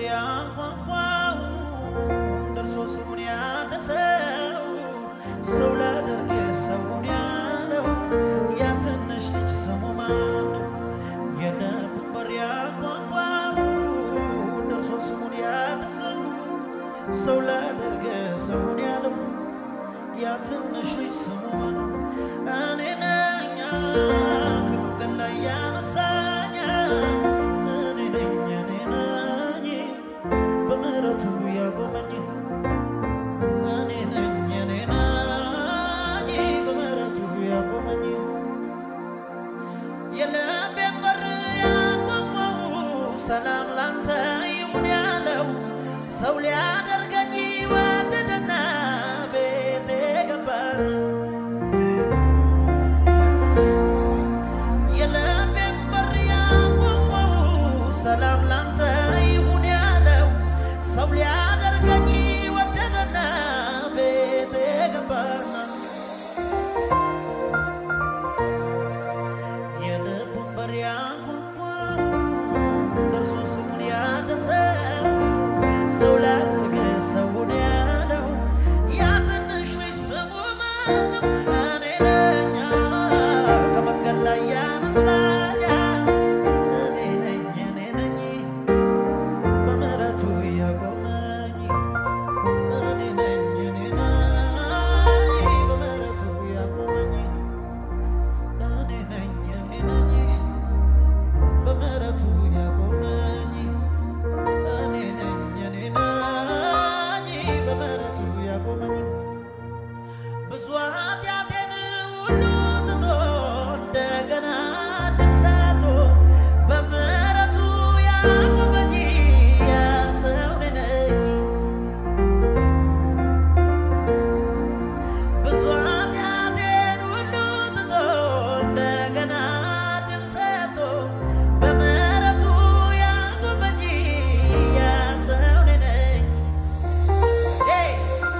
ያንኳኳው ደርሶ ስሙን ያነሰው ሰው ላደርግ ሰውን ያለው ያ ትንሽ ልጅ ስሙ ማን ነው? የልቡን በር ያንኳኳው ደርሶ ስሙን ያነሰው ሰው ላደርግ ሰውን ያለው ያ ትንሽ ልጅ ስሙ ማን ነው? እኔ ነኝ ከመንገድ ላይ ያነሳኝ እኔ ነኝ እኔ ነኝ በምሕረቱ ያቆመኝ እኔ ነኝ እኔ ነኝ በምሕረቱ ያቆመኝ የልቤን በር ያንኳኳው ሰላም ላንተ ይሁን ያለው ሰው ሊያደርገኝ ወደደና ቤቴ ገባና የልቤን በር ያንኳኳው ሰላም ላንተ ይሁን ያለው ሰው ሊያደርገኝ ወደደና ቤቴ ገባና የልቡን በር ያንኳኳው ደርሶ ስሙን ያነሰው ሰው ላደርግ ሰውን ያለው ያ ትንሽ ልጅ ስሙ ማነው? እኔ ነኝ ከመንገድ ላይ ያነሳኝ እኔ ነኝ እኔ ነኝ በምሕረቱ ያቆመኝ እኔ ነኝ እኔ ነኝ በምሕረቱ ያቆመኝ እኔ ነኝ እኔ ነኝ በምሕረቱ ያቆመኝ እኔ ነኝ እኔ ነኝ በምሕረቱ ያቆመኝ ብዙ ኃጢአቴን ሁሉ ትቶ እንደገና ድል ሰጥቶ በምሕረቱ ያቆመኝ ያ ሰው እኔ ነኝ። ብዙ ኃጢአቴን ሁሉ ትቶ እንደገና ድል ሰጥቶ በምሕረቱ ያቆመኝ ያ ሰው እኔ ነኝ። ሄይ!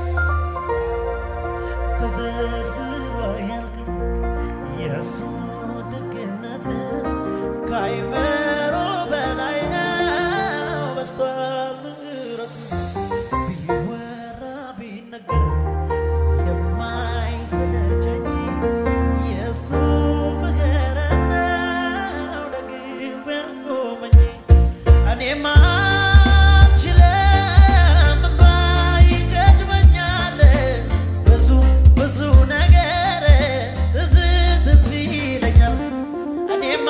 ተዘርዝሮ አያልቅም የእሱ ደግነት ከአእምሮ በላይ ነው በዝቷል ምሕረቱ ቢወራ ቢነገር የማይሰለቸኝ የእሱ ምሕረት ነው ደግፎ ያቆመኝ እኔማ አልችልም እምባ ይገድበኛል ብዙ ብዙ ነገር ትዝ ትዝ ይለኛል እኔማ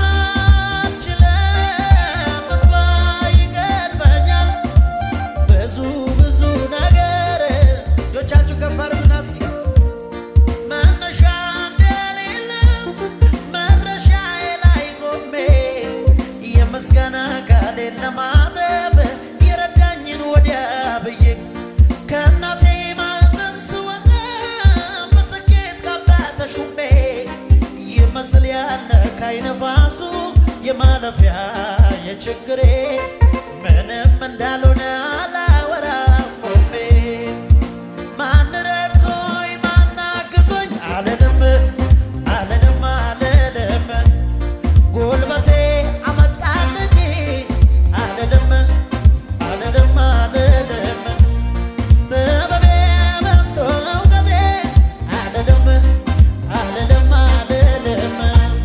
አልችልም እምባ ይገድበኛል ብዙ ብዙ ነገር እጆቻችሁ ከፍ አድርጉና እስኪ መነሻ እንደሌለው መድረሻዬ ላይ ቆሜ የምስጋና ቃሌን ለማጠፍ የረዳኝን ወዲያ ብዬ ከእናቴ ማኅፀን ስወጣ በስኬት ካባ ተሹሜ ይመስል ያለ ካይነፋሱ የማለፊያ የችግሬ ምንም እንዳልሆነ አላወራም ቆሜ ማን ረድቶኝ ማን አግዞኝ አልልም አልልም አልልም ጉልበቴ አመጣልኝ አልልም አልልም አልልም ጥበቤ በዝቶ እውቀቴ አልልም አልልም አልልም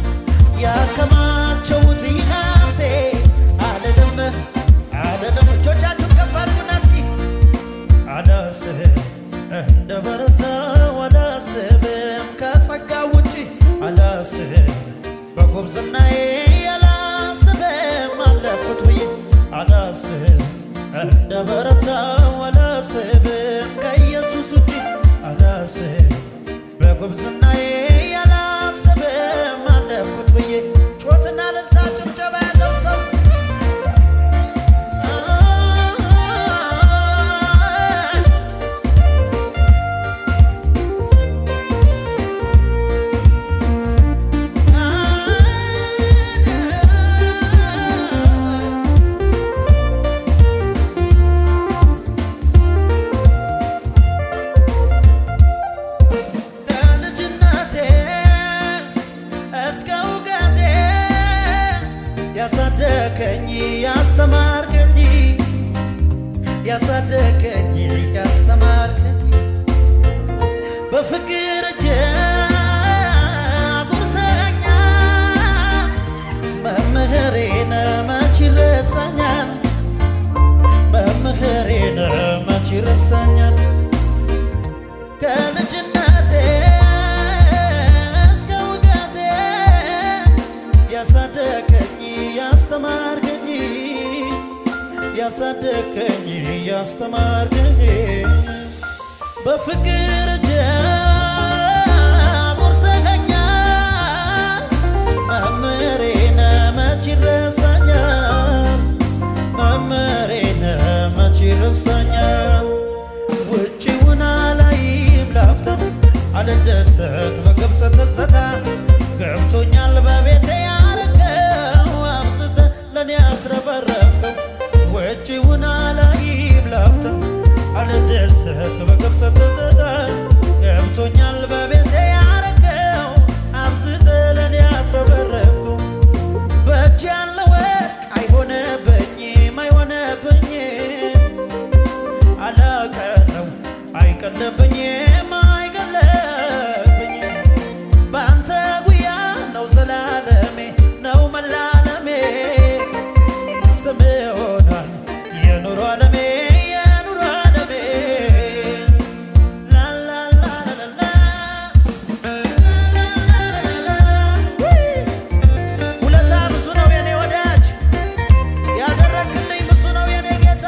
ያከማቸውት ሀብቴ አልልም አልልም እጆቻችሁን ከፍ አድርጉና እስኪ አላስብ እንደ በረታው አላስብም ከጸጋ ውጪ አላስብ በጉብዝናዬ አላስብም አለፍኩት ብዬ አላስብ እንደ በረታው አላስብም ከኢየሱስ ውጪ አላስብ በጉብዝናዬ አላስብም አለፍኩት ብዬ ጮትና እልልታ ጭብጨባ ያለው ሰው ያሳደገኝ ያስተማርከኝ በፍቅር እጅ አጉርሰኛ መምህሬን መች ይረሳኛል መምህሬን መች ይረሳኛል ከልጅነቴ እስከ እውቀቴ ያሳደገኝ ያስተማርከኝ ያሳደገኝ ያስተማርከኝ በፍቅር እጅ አጉርሰኸኛል መምህሬን መች ይረሳኛል መምህሬን መች ይረሳኛል ውጭውን አላይም ላፍታም አልደሰት በግብፅ ትዝታ ገብቶኛል በቤቴ ያረገው አብዝተ ለእኔ አትረፈረፍከው ውጭውን አላይም ላፍታም አልደሰት በግብፅ ትዝታ ገብቶኛል በቤቴ ያረገው አብዝተ ለእኔ አትረፈረፍከው በእጅ ያለ ወርቅ አይሆነብኝም አይሆነብኝም አላቀረው አይቀለብኝም አይቀለብኝም በአንተ ጉያ ነው ዘላለሜ ነው መላለሜ ስም ሆኗል የኑሮ ዓለሜ የኑሮ ዓለሜ ላላላላላ ውለታ ብዙ ነው የኔ ወዳጅ ያደረክልኝ ብዙ ነው የኔ ጌታ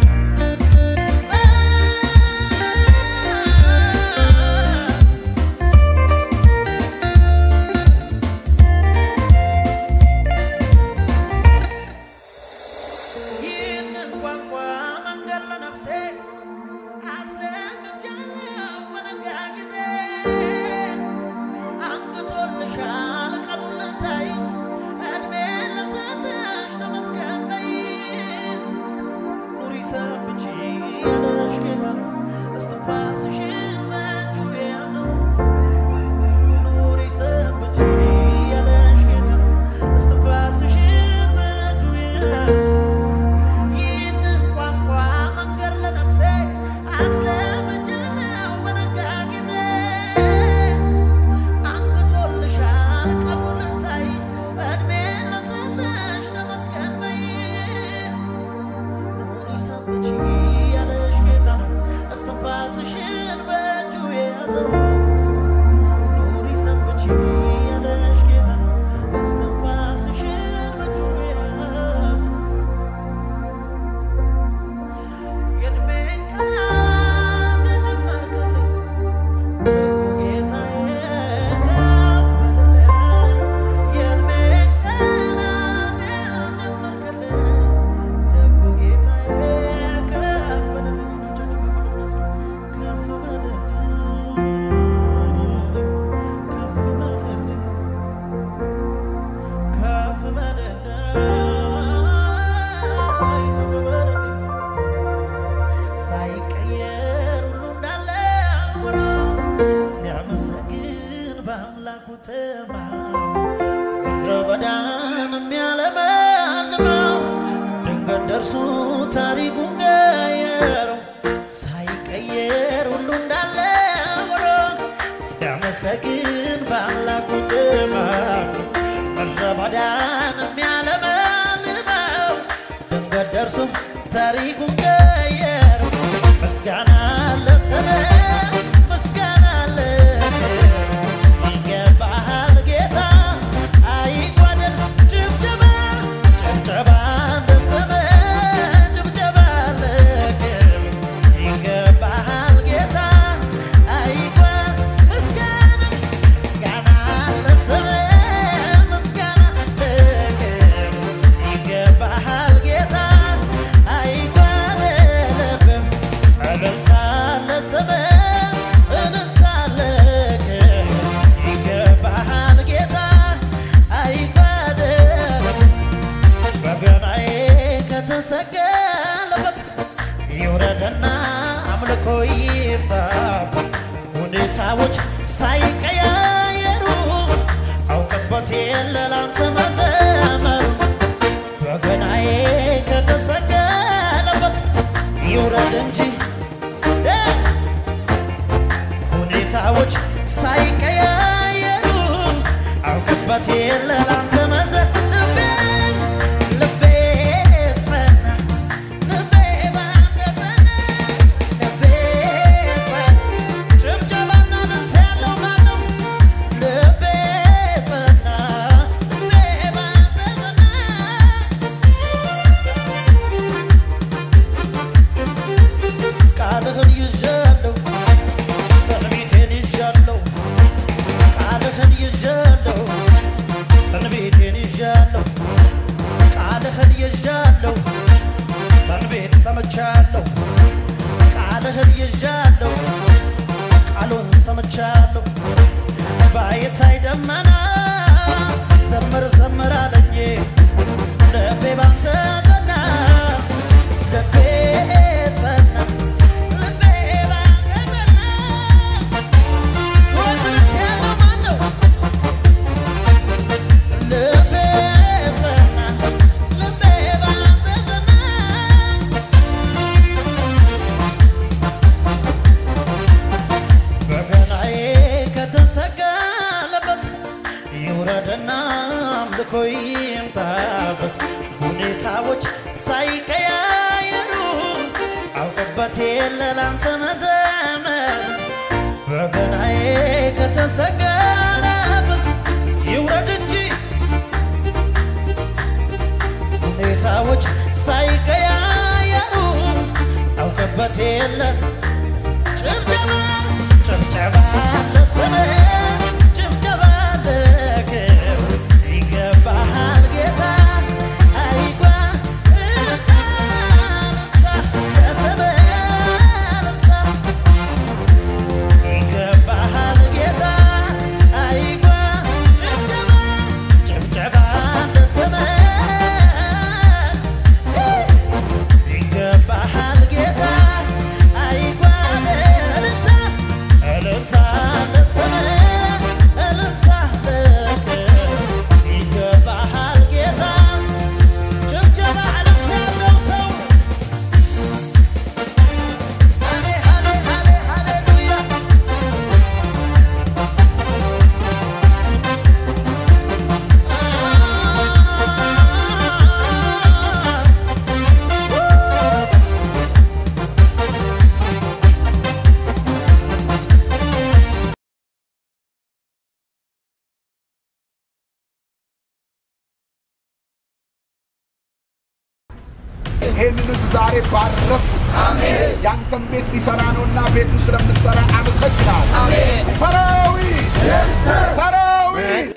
ይህንን ቋንቋ መንገድ ለነፍሴ አስለምጃለሁ በነጋ ጊዜ አንግቶልሻል ቀኑን ልታይ እድሜ ለሰጠሽ ተመስገን በይ ኑሪ ሰንብቺ ያለሽ ጌታ እስትንፋስሽን በእጁ የያዘው ኑሪ ሰንብቺ ያለሽ ጌታ እስትንፋስሽን በእጁ የያዘው ይህንን ቋንቋ መንገድ ለነፍሴ አስለምጃለሁ በነጋ ጊዜ አንግቶልሻል ቀኑን ልታይ እድሜ ለሰጠሽ ተመስገን በይ ኑሪ ሰንብቺ ያለሽ ጌታ ነው እስትንፋስሽን በእጁ የያዘው ኑሪ ሰንብቺ ያለሽ ጌታ ነው እስትንፋስሽን በእጁ የያዘው የእድሜን ቀናት የጀመርክልኝ ደጉ ጌታዬ ከፍ በልልኝ የእድሜን ቀናት የጀመርክልኝ ደጉ ጌታዬ ከፍ በልልኝ እጆቻችሁ ከፍ አድርጉና እስኪ ከፍ በልልኝ ከፍ በልልኝ ከፍ በልልኝ ከፍ በልልኝ ሳይቀየር ሁሉ እንዳለ ሆኖ ሲያመሰግን በአምላኩ ተማምኖ ምድረ በዳን የሚያለመልመው ድንገት ደርሶ ታሪኩን ቀየረው። ሳይቀየር ሁሉ እንዳለ ሆኖ ሲያመሰግን በአምላኩ ተማምኖ ምድረ በዳን የሚያለመልመው ድንገት ደርሶ ታሪኩን ቀየረው። ምስጋና ለስምህ ምስጋና ለክብርህ ይገባሃል ጌታ አይጓደል ጭብጨባ ጭብጨባ ለስምህ ጭብጨባ ለክብርህ ይገባሃል ጌታ አይጓ- ምስጋና ምስጋና ለስምህ ምስጋና ለክብርህ ይገባሃል ጌታ አይጓደልብህም እልልታ ለስምህ እልልታ ለክብርህ ይገባሃል ጌታ አይጓደልብህም በገናዬ ከተሰቀለበት ይውረድና አምልኮ ይምጣ ሁኔታዎች ሳይቀያየሩ አውቅበት የለ ላንተ መዘመሩ በገናዬ ከተሰቀለበት ይውረድ እንጂ እ ሁኔታዎች ሳይቀያየሩ አውቅበት የለ ላንተ መዘ ልቤ ልቤ ጸና ልቤ ባንተ ጸና ልቤ ጸና ጭብጨባና ልልታ ያለው ማነው? ልቤ ጸና ልቤ ባንተ ጸና ቃልህን ይዣለሁ ትንቢቴን ይዣለሁ ቃልህን ይዣለሁ ትንቢቴን ይዣለሁ ቃልህን ይዣለሁ ትንቢት ሰምቻለሁ ቃልህን ይዣለሁ ቃሉን ሰምቻለሁ ባይታይ ደመና ዘምር ዘምር አለኝ ልቤ ባንተ ጸና ልቤ ጸና ልቤ ባንተ ጸና ጩኸት ያለው ማን ነው? ልቤ ጸና ልቤ ባንተ ጸና በገናዬ ከተሰቀለበት ይውረድና አምልኮ ይምጣበት። ሁኔታዎች ሳይቀያየሩ አውቅበት የለ ላንተ መዘመር በገናዬ ከተሰቀለበት ይውረድ እንጂ ሁኔታዎች ሳይቀያየሩ አውቅበት የለ ጭብጨባ ጭብጨባ ለስምህ ጭብጨባ ለክብር ይገባሃል ጌታ አይጓ እልልታ እልልታ ለስምህ እልልታ ይገባሃል ጌታ አይጓ ጭብጨባ ጭብጨባ ለስምህ ይገባሃል ጌታ አይጓል እልልታ እልልታ ለስምህ እልልታ ለክብር ይገባሃል ጌታ ጭብጨባ እልልታ ያለው ሰው ሃሌ ሃሌ ሃሌ ሃሌሉያ ይህንን ህዝብ ዛሬ ባረኩት። ያንተም ቤት ሊሰራ ነውና ቤቱን ስለምሰራ አመሰግናለሁ። ሰራዊት ሰራዊት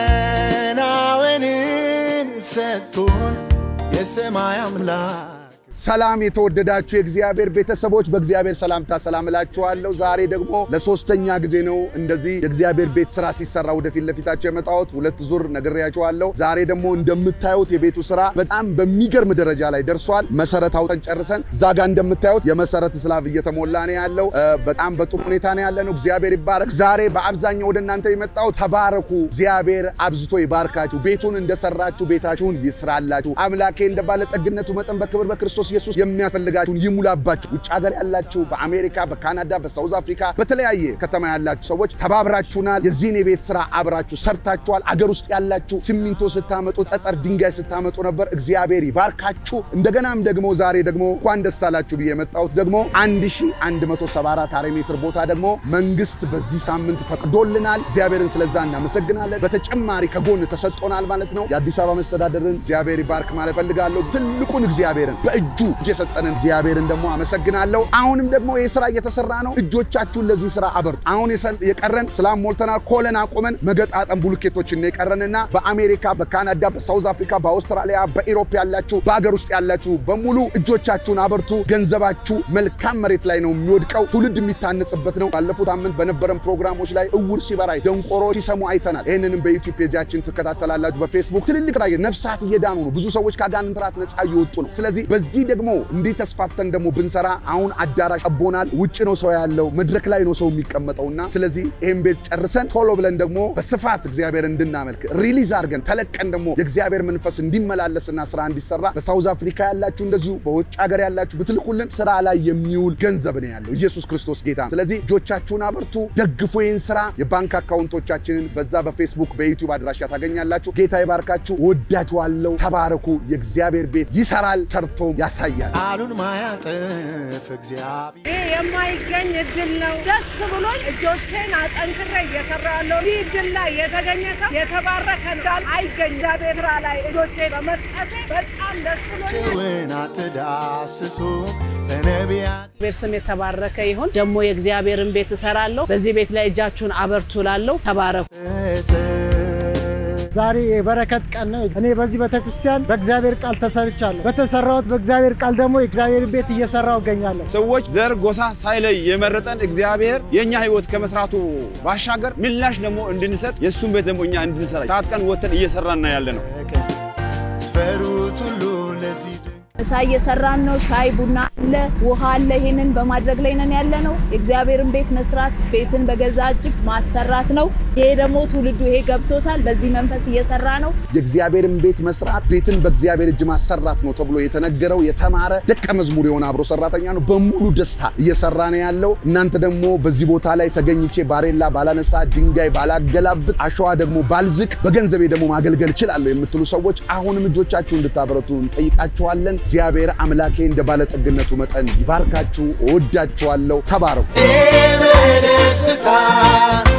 መከናወንን ሰጥቶን የሰማይ አምላክ ሰላም የተወደዳችሁ የእግዚአብሔር ቤተሰቦች በእግዚአብሔር ሰላምታ ሰላም እላችኋለሁ። ዛሬ ደግሞ ለሶስተኛ ጊዜ ነው እንደዚህ የእግዚአብሔር ቤት ስራ ሲሰራ ወደፊት ለፊታቸው የመጣሁት። ሁለት ዙር ነግሬያችኋለሁ። ዛሬ ደግሞ እንደምታዩት የቤቱ ስራ በጣም በሚገርም ደረጃ ላይ ደርሷል። መሰረት አውጠን ጨርሰን እዛ ጋር እንደምታዩት የመሰረት ስላብ እየተሞላ ነው ያለው። እ፣ በጣም በጥሩ ሁኔታ ነው ያለ ነው። እግዚአብሔር ይባረክ። ዛሬ በአብዛኛው ወደ እናንተ የመጣሁት ተባረኩ፣ እግዚአብሔር አብዝቶ ይባርካችሁ፣ ቤቱን እንደሰራችሁ ቤታችሁን ይስራላችሁ፣ አምላኬ እንደ ባለጠግነቱ መጠን በክብር በክርስቶስ ኢየሱስ የሚያስፈልጋችሁን ይሙላባችሁ። ውጭ ሀገር ያላችሁ በአሜሪካ፣ በካናዳ፣ በሳውዝ አፍሪካ በተለያየ ከተማ ያላችሁ ሰዎች ተባብራችሁናል። የዚህን የቤት ስራ አብራችሁ ሰርታችኋል። አገር ውስጥ ያላችሁ ሲሚንቶ ስታመጡ፣ ጠጠር ድንጋይ ስታመጡ ነበር። እግዚአብሔር ይባርካችሁ። እንደገናም ደግሞ ዛሬ ደግሞ እንኳን ደስ አላችሁ ብዬ የመጣሁት ደግሞ 1174 ካሬ ሜትር ቦታ ደግሞ መንግስት በዚህ ሳምንት ፈቅዶልናል። እግዚአብሔርን ስለዛ እናመሰግናለን። በተጨማሪ ከጎን ተሰጥቶናል ማለት ነው። የአዲስ አበባ መስተዳደርን እግዚአብሔር ይባርክ ማለት ፈልጋለሁ። ትልቁን እግዚአብሔርን በእጁ እጅ የሰጠንን እግዚአብሔርን ደግሞ አመሰግናለሁ። አሁንም ደግሞ ይህ ስራ እየተሰራ ነው። እጆቻችሁን ለዚህ ስራ አበርቱ። አሁን የሰ- የቀረን ስላም ሞልተናል። ኮለን አቁመን መገጣጠም ቡልኬቶችን ነው የቀረንና በአሜሪካ፣ በካናዳ፣ በሳውዝ አፍሪካ፣ በአውስትራሊያ፣ በኢሮፕ ያላችሁ በሀገር ውስጥ ያላችሁ በሙሉ እጆቻችሁን አበርቱ። ገንዘባችሁ መልካም መሬት ላይ ነው የሚወድቀው። ትውልድ የሚታነጽበት ነው። ባለፉት ሳምንት በነበረን ፕሮግራሞች ላይ እውር ሲበራ ደንቆሮ ሲሰሙ አይተናል። ይህንንም በዩቲዩብ ፔጃችን ትከታተላላችሁ። በፌስቡክ ትልልቅ ራይ ነፍሳት እየዳኑ ነው። ብዙ ሰዎች ከአጋንንት ራት ነፃ እየወጡ ነው። ስለዚህ በዚህ በዚህ ደግሞ እንዲህ ተስፋፍተን ደግሞ ብንሰራ አሁን አዳራሽ ጠቦናል። ውጭ ነው ሰው ያለው፣ መድረክ ላይ ነው ሰው የሚቀመጠውና ስለዚህ ይህን ቤት ጨርሰን ቶሎ ብለን ደግሞ በስፋት እግዚአብሔር እንድናመልክ ሪሊዝ አድርገን ተለቀን ደግሞ የእግዚአብሔር መንፈስ እንዲመላለስና ስራ እንዲሰራ በሳውዝ አፍሪካ ያላችሁ እንደዚሁ በውጭ ሀገር ያላችሁ ብትልኩልን ስራ ላይ የሚውል ገንዘብ ነው ያለው። ኢየሱስ ክርስቶስ ጌታ ነው። ስለዚህ እጆቻችሁን አበርቱ፣ ደግፉ ይህን ስራ። የባንክ አካውንቶቻችንን በዛ በፌስቡክ በዩቲዩብ አድራሻ ታገኛላችሁ። ጌታ ይባርካችሁ። ወዳችኋለሁ። ተባረኩ። የእግዚአብሔር ቤት ይሰራል፣ ሰርቶም ያሳያል። ቃሉን ማያጥፍ እግዚአብሔር ይህ የማይገኝ እድል ነው። ደስ ብሎኝ እጆቼን አጠንክሬ እየሰራ ያለው ይህ እድል ላይ የተገኘ ሰው የተባረከ ነው። ዳል አይገኝ እግዚአብሔር ስራ ላይ እጆቼ በመስጠቴ በጣም ደስ ብሎኝ ጭውን አትዳስሱ በነቢያት እግዚአብሔር ስም የተባረከ ይሁን። ደግሞ የእግዚአብሔርን ቤት እሰራለሁ። በዚህ ቤት ላይ እጃችሁን አበርቱ ላለሁ ተባረኩ። ዛሬ የበረከት ቀን ነው። እኔ በዚህ ቤተክርስቲያን በእግዚአብሔር ቃል ተሰርቻለሁ። በተሰራሁት በእግዚአብሔር ቃል ደግሞ የእግዚአብሔር ቤት እየሰራሁ እገኛለሁ። ሰዎች ዘር፣ ጎሳ ሳይለይ የመረጠን እግዚአብሔር የእኛ ሕይወት ከመስራቱ ባሻገር ምላሽ ደግሞ እንድንሰጥ የእሱን ቤት ደግሞ እኛ እንድንሰራ ታጥቀን ወተን እየሰራን ያለ ነው። ፈሩት ሁሉ ለዚህ ድንቅ ምሳ እየሰራን ነው። ሻይ ቡና አለ፣ ውሃ አለ። ይሄንን በማድረግ ላይ ነን ያለ ነው። የእግዚአብሔርን ቤት መስራት ቤትን በገዛ እጅ ማሰራት ነው። ይሄ ደግሞ ትውልዱ ይሄ ገብቶታል። በዚህ መንፈስ እየሰራ ነው። የእግዚአብሔርን ቤት መስራት ቤትን በእግዚአብሔር እጅ ማሰራት ነው ተብሎ የተነገረው የተማረ ደቀ መዝሙር የሆነ አብሮ ሰራተኛ ነው። በሙሉ ደስታ እየሰራ ነው ያለው። እናንተ ደግሞ በዚህ ቦታ ላይ ተገኝቼ ባሬላ ባላነሳ፣ ድንጋይ ባላገላብጥ፣ አሸዋ ደግሞ ባልዝቅ፣ በገንዘቤ ደግሞ ማገልገል እችላለሁ የምትሉ ሰዎች አሁንም እጆቻችሁ እንድታበረቱ እንጠይቃችኋለን። እግዚአብሔር አምላኬ እንደ ባለጠግነቱ መጠን ይባርካችሁ። እወዳችኋለሁ። ተባረኩ። በደስታ